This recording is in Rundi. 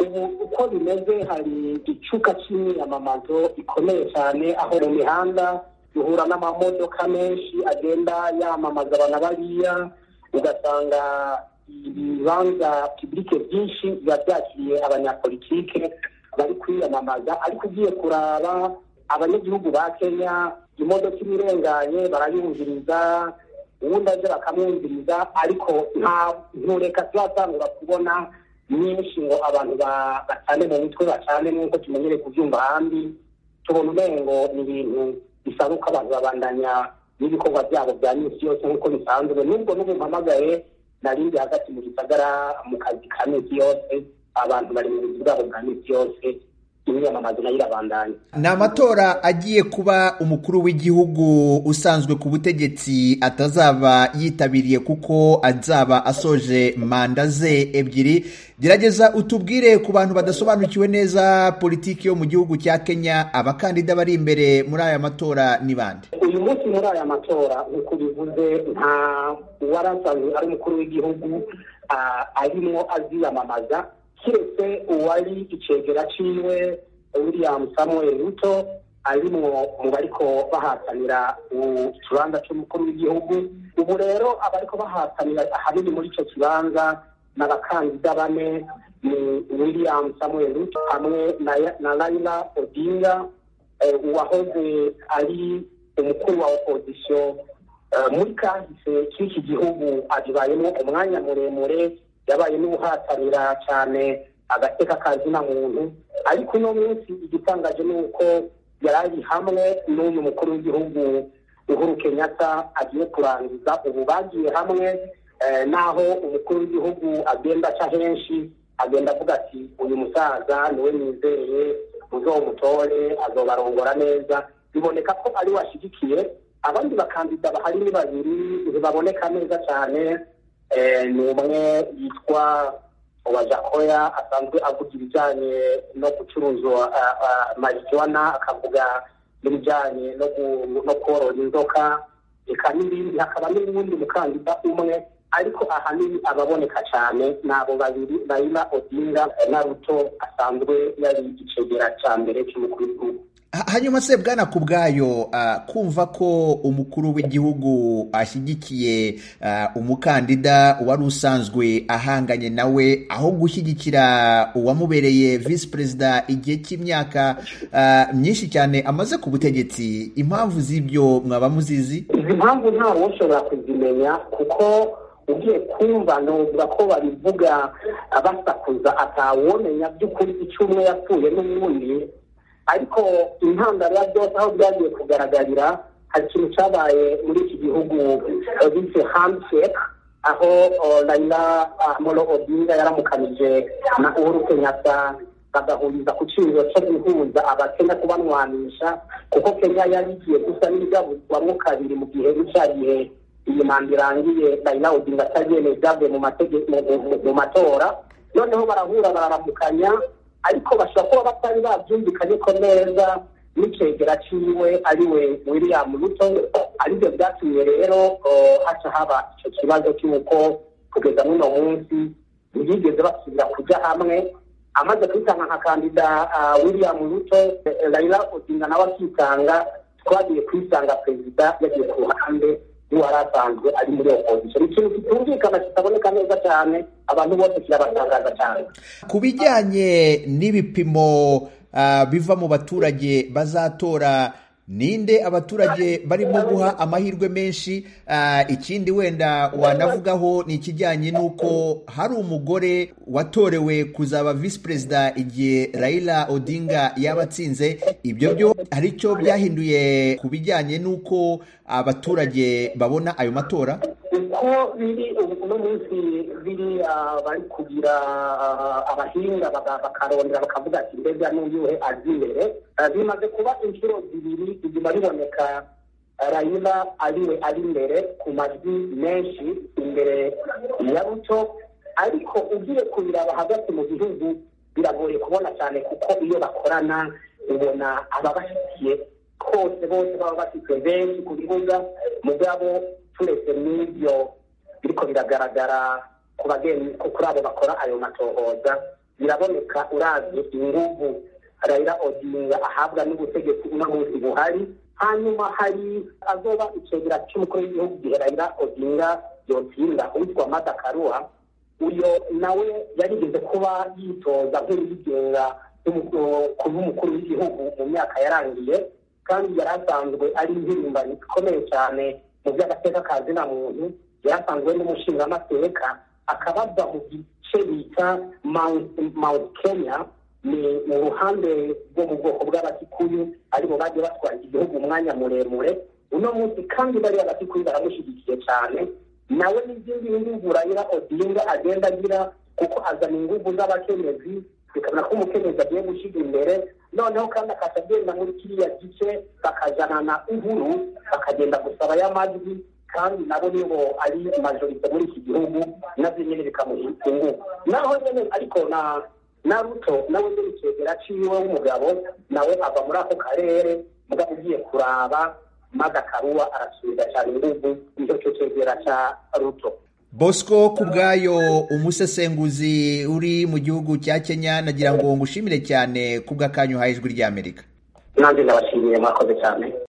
ubu uko bimeze hari icuka cy'imyamamazo ikomeye cyane aho mu mihanda duhura n'amamodoka menshi agenda yamamaza abana bariya ugasanga ibibanza pibulike byinshi biba byakiriye abanyapolitike bari kwiyamamaza ariko ugiye kuraba abanyagihugu ba kenya imodoka ibirenganye barayumviriza ubundi aje bakamwumviriza ariko nta ntureka turatangura kubona nyinshi ngo abantu bacane mu mitwe bacane nk'uko tumenyereye kubyumva ahandi tubona umengo ni ibintu bisaba uko abantu babandanya n'ibikorwa byabo bya minsi yose nk'uko bisanzwe nubwo n'ubu mpamagaye narindi hagati mu gisagara mu kazi ka minsi yose abantu bari mu buzi bwabo bwa minsi yose imyamamazo nayo irabandanya ni amatora agiye kuba umukuru w'igihugu usanzwe ku butegetsi atazaba yitabiriye kuko azaba asoje manda ze ebyiri gerageza utubwire ku bantu badasobanukiwe neza politiki yo mu gihugu cya kenya abakandida bari imbere muri aya matora ni bande uyu munsi muri aya matora nk'uko bivuze nta uwarasanzwe ari umukuru w'igihugu arimo aziyamamaza kiretse uwari icegera ciwe william samuel ruto arimwo mu bariko bahatanira ikibanza c'umukuru w'igihugu ubu rero abariko bahatanira ahanini muri ico kibanza n'abakandida bane ni william samuel ruto hamwe na laila odinga uwahoze ari umukuru wa opozisiyo muri kahise k'iki gihugu abibayemo umwanya muremure yabaye n'ubuhatanira cyane agateka kazina muntu ariko uno munsi igitangaje ni uko yari ari hamwe n'uyu mukuru w'igihugu uhuru kenyatta agiye kurangiza ubu bagiye hamwe n'aho umukuru w'igihugu agenda aca henshi agenda avuga ati uyu musaza niwe nizeye muzomutore azobarongora neza biboneka ko ari we ashyigikiye abandi bakandida bahari ni babiri ntibaboneka neza cyane ni umwe yitwa wajakoya asanzwe avuga ibijyanye no gucuruza marijuwana akavuga n'ibijyanye no korora inzoka reka n'ibindi hakaba n'uwundi mukandida umwe ariko ahanini ababoneka cyane ni abo babiri Raila Odinga na Ruto asanzwe yari igicegera cya mbere cy'umukuru w'igihugu hanyuma se bwana ku bwayo kumva ko umukuru w'igihugu ashyigikiye umukandida wari usanzwe ahanganye nawe aho gushyigikira uwamubereye visi perezida igihe cy'imyaka myinshi cyane amaze ku butegetsi impamvu z'ibyo mwaba muzizi izi mpamvu ntawe ushobora kuzimenya kuko ugiye kumva nuvuga ko babivuga basakuza atawomenya by'ukuri icyo umwe yapfuye n'ubundi ariko intandaro ya byose aho byagiye kugaragarira hari ikintu cyabaye muri iki gihugu bise handshake aho Raila Amolo Odinga yaramukanije na Uhuru Kenyatta bagahuriza ku cyiciro cyo guhuza abakenya kubanwanisha kuko kenya yari igiye gusa n'ibigabuzwamo kabiri mu gihe n'icya gihe iyi manda irangiye Raila Odinga atabyemeye byavuye mu matora noneho barahura bararamukanya ariko bashobora kuba batari babyumvikanye ko neza n'icegera ciwe ariwe william ruto aribyo byatumye rero haca haba icyo kibazo cy'uko kugeza n'uno munsi ntibigeze basubira kujya hamwe amaze kwitanga nka kandida william ruto raila odinga nawe akitanga twagiye kwisanga perezida yagiye ku ruhande n'uwari asanzwe ari muri opozisiyo ni ikintu kitumvikana kitaboneka neza cyane abantu bose kirabatangaza cyane ku bijyanye n'ibipimo biva mu baturage bazatora ninde abaturage barimo guha amahirwe menshi ikindi wenda wanavugaho ni ikijyanye n'uko hari umugore watorewe kuzaba visi perezida igihe Raila Odinga yaba atsinze ibyo byo hari icyo byahinduye ku bijyanye n'uko abaturage babona ayo matora uko biri uno munsi biri bari kugira abahinga bakarondera bakavuga ati mbega n'uyuhe azi imbere bimaze kuba inshuro zibiri biguma biboneka rayila ariwe ari imbere ku majwi menshi imbere ya ruto ariko ugiye kubiraba hagati mu gihugu biragoye kubona cyane kuko iyo bakorana ubona ababashyigikiye kose bose baba bafite benshi ku bibuga mugabo turetse n'ibyo biriko biragaragara ku bageni kuri abo bakora ayo matohoza biraboneka uravye inguvu Raila Odinga ahabwa n'ubutegetsi uno munsi buhari hanyuma hari azoba icegera cy'umukuru w'igihugu gihe Raila Odinga yotsinda uwitwa Martha Karua uyo nawe yarigeze kuba yitoza nk'uwigenga kuba umukuru w'igihugu mu myaka yarangiye kandi yari asanzwe ari impirimbanyi ikomeye cyane mu by'agateka ka zina muntu yari asanzwe n'umushingamateka akabazwa mu gice bita mount kenya ni mu ruhande rwo mu bwoko bw'abakikuyu aribo bagiye batwara igihugu umwanya muremure uno munsi kandi bariya bakikuyu baramushyigikiye cyane nawe n'izindi nguvu Raila Odinga agenda agira kuko azana inguvu z'abakenyezi bikabona ko umukenyezi agiye gushyira imbere noneho kandi akaca agenda muri kiriya gice bakajana uhuru bakagenda gusaba y'amajwi kandi nabo nibo ari majorite muri iki gihugu navyo nyene bikamuha inguvu naho nyene ariko na na ruto nawe nyene icegera ciwe w'umugabo nawe ava muri ako karere mugabo ugiye kuraba maze akaruwa arasubiza cyane inguvu nicyo cyo cegera ca ruto bosco ku bwayo umusesenguzi uri mu gihugu cya kenya nagira ngo ngushimire cyane ku bw'akanyu uhaye ijwi ry'amerika nanjye ndabashimiye mwakoze cyane